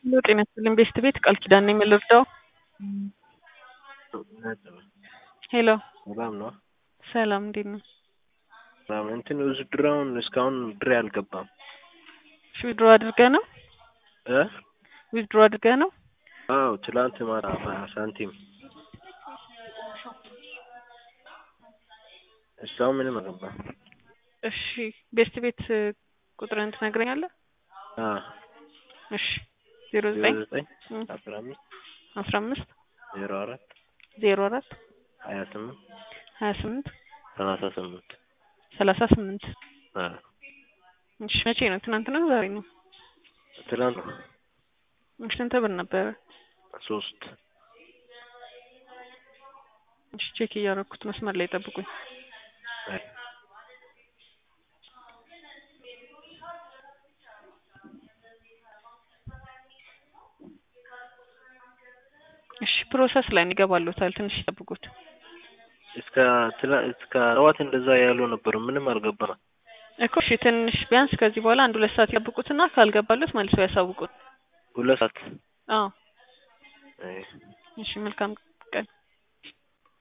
ሄሎ ጤና ይስጥልኝ ቤስት ቤት ቃል ኪዳን ነኝ የምልርዳው ሄሎ ሰላም ነው። ሰላም እንዴት ነው? ሰላም እንትን ውዝድራውን እስካሁን ብሬ አልገባም እሺ ዊዝድሮ አድርገህ ነው እ ዊዝድሮ አድርገህ ነው? አዎ ትላንት ማታ በሀያ ሳንቲም እስካሁን ምንም አልገባም። እሺ ቤስት ቤት ቁጥርህን ትነግረኛለህ? አ እሺ ዜሮ ዜሮ ዘጠኝ ዘጠኝ እም፣ አስራ አምስት አስራ አምስት ዜሮ አራት ዜሮ አራት ሀያ ስምንት ሀያ ስምንት ሰላሳ ስምንት ሰላሳ ስምንት አ እሺ መቼ ነው? ትናንት ነው ዛሬ ነው? ትላንት ነው እሺ ስንት ብር ነበረ? ሶስት እሺ ቼክ እያደረኩት መስመር ላይ ጠብቁኝ። አይ እሺ ፕሮሰስ ላይ ነው ይገባሉታል። ትንሽ ይጠብቁት። እስከ ትላ እስከ ጠዋት እንደዛ ያሉ ነበሩ። ምንም አልገባም። እኮ እሺ ትንሽ ቢያንስ ከዚህ በኋላ አንድ ሁለት ሰዓት ይጠብቁትና ካልገባሉት መልሰው ያሳውቁት። ሁለት ሰዓት አዎ አይ እሺ መልካም